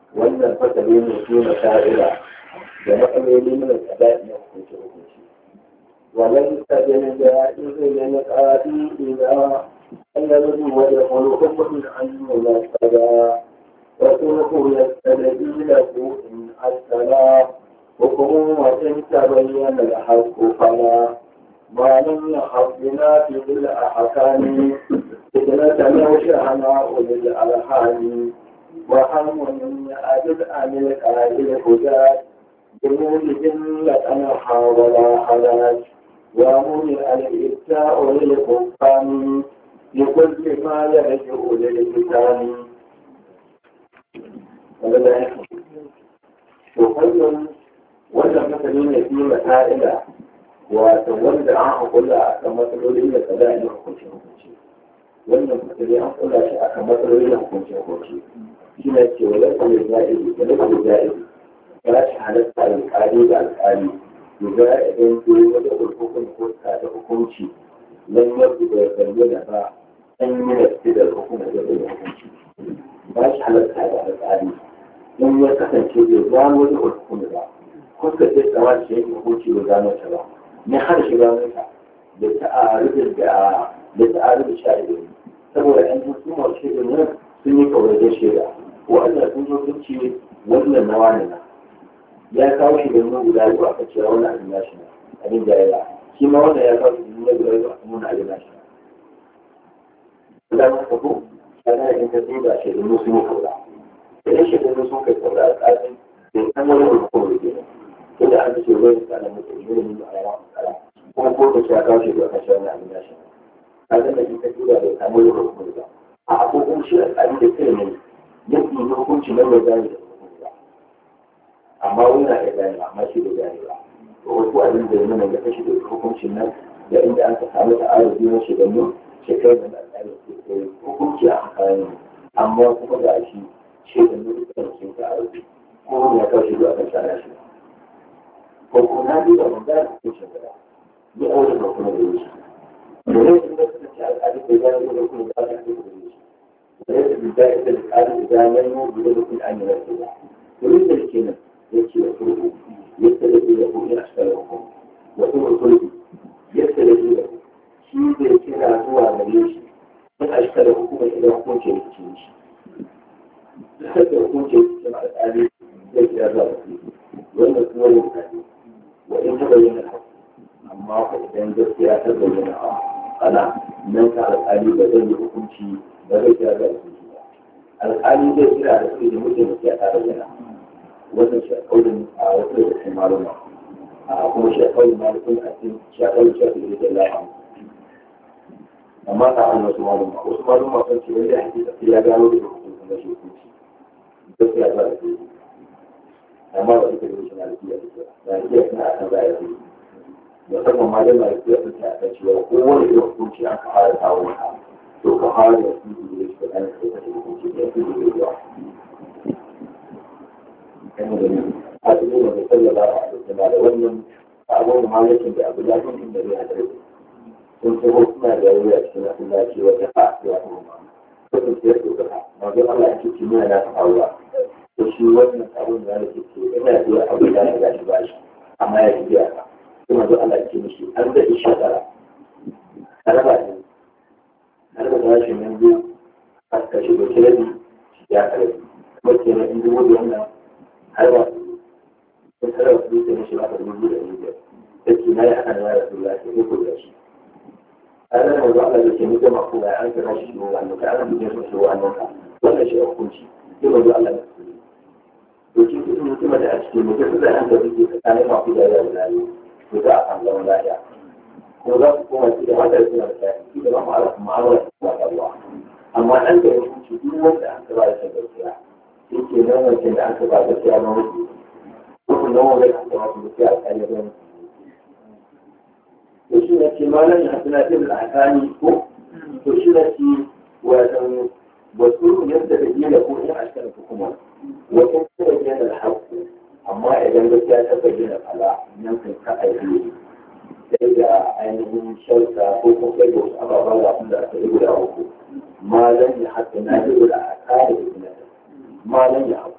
wannan fasali ne su na sha'ira da matsaloli mana tsada na hukunci hukunci wannan sajin da izinin ya ƙari ina annabi wa ya kulu hukumin an yi na tsada wasu hukun ya tsanadi da ku in asala hukumun wajen tabayyana da haƙo fala ما لم يحضنا في الأحكام فتنة موشعنا أولي الألحان وهم أجد عن القائل هدى بمولد لأنا حاول حلاج ومنع الإبتاء للحكام لكل ما يرجع للكتاب وكل wannan masani ne fi masa'ila wato wanda an hakula a kan matsaloli da kada a yi hukunci hukunci wannan matsaloli an kula shi a kan matsaloli da hukunci hukunci shi ne ce wala kuma ja'ibi wala kuma ja'ibi ya shi halatta alƙali da alƙali ya idan ko wata hukuncin ko ta da hukunci nan yadda da bayyana ba an yi da da hukunci da hukunci ba shi halatta da alƙali in ya kasance bai gano da hukunci ba kuka ce tsawa da shi hukunci bai gano ta ba ne har shiga mata da ta'arudin da da ta'arudin sha'idin saboda an ji su masu shirin nan sun yi kawajen shaida wa'anda sun zo sun ce wannan na wani na ya kawo shi da nuna guda biyu aka cewa wani abin nashi na abin da ya shi ma wannan ya kawo shi da nuna guda biyu aka nuna abin nashi na. Idan ka ko, kana in ka duba shaidun sun yi kaura. Idan shaidun sun kai kaura a tsarin bai san wani hukumar ke nan. Inda an ce wani tsarin mutum ne ne a yawa kuma ko da ya kawo shi da kashe wani abin nashi a zama in ka tura da samu da hukumi ba a abubuwan shi a tsari da kai ne ya fi hukunci na mai gane da hukumi ba amma wani na ya gane amma shi da gane ba to wasu abin da ya nuna ya kashe da hukuncin nan da inda an ka samu ta ayar biyu na shugabanni shekarar da alƙali ke kai hukunci a hakayen amma kuma ga shi shugabanni dukkan sun ka arziki ko wani ya kawo shi da kan sana shi ko kuma na duba mun gane hukuncin gaba ni a wajen kuma da yake da yau in da suka ce al'adu da gane da kuma da aka ce da yake da yau da da ita da al'adu da gane mu da da kuma an yi rasu ba to yin da ke nan yake da kurku yadda da ke da kuma ya shiga da hukum wasu mutum yadda da ke da shi zai kira zuwa gare shi in a shiga da hukumar idan hukunci ya fice shi duk da hukunci ya fice al'adu zai kira zuwa gare shi wannan kuma yin kare wa in ta bayyana haka amma fa idan gaskiya ta bayyana a ana nan ka alƙali ba zai yi hukunci ba zai kira da hukunci ba alƙali zai kira da su da mutum gaskiya ta bayyana wannan shi a kaulin a wata da cikin maluma a kuma shi a kaulin malukun a cikin shi a kaulin shafi da yake lafa amma ta an wasu maluma wasu maluma sun ce wanda hakika sai ya gano da hukunci na shi hukunci gaskiya ba da su amma ba ita da shi na lafiya da lafiya suna a kan za a yi musamman ma dai mai fiye da ta cewa kowane irin hukunci an ka fara kawo maka to ka fara da su da yake da ɗan kai kake hukunci da yake da yawa kan da ne a cikin da sallallahu alaihi wasallam da wannan abun malikin da abu lafiya din da zai hadare sun ce ko suna da yawa a cikin masallaci wata fa ya kuma ko sun ce ko ka ma ga Allah ya ce kimiyya na faruwa to shi wannan abun da yake ce ina da abu da ya gashi bashi amma ya ji ya kuma zo Allah ce mishi an da isha tara haraba ne haraba da rashin yanzu a kashe da kirabi ya kare kuma ke na inda wani wannan harba sun kare wasu dutse na shi ba da dubu da dubu da ke na yi haka na yara su lafiya ko da shi a ranar wanzu Allah da ke mutum a kuma an kira shi shi wannan ka ana mutum su shi wannan ka wannan shi a hukunci sai wanzu Allah da su to shi duk mutum da a cikin mutum da an da suke tsakanin masu da yara da yara ko za a samu zaman lafiya ko za su koma ci da wanda suna da shafi ci da ma'amala ma'amala su kuma ruwa amma an da yanki duk wanda aka ba da shan gaskiya shi ke nan wancan da aka ba gaskiya na wasu kuma nan wanda aka ba su gaskiya a kan yadda to shi na ce malam ya hasina ce da akani ko to shi na ce wajen wasu yadda da gina ko in a cikin hukuma wasu kuma yana da haƙƙo amma idan gaskiya ta bayyana fala nan kan ka aiki sai da ainihin shauka ko kuma sai da wasu ababen da da aka yi guda uku malam ya haɗa na yi guda a kare malam ya haɗa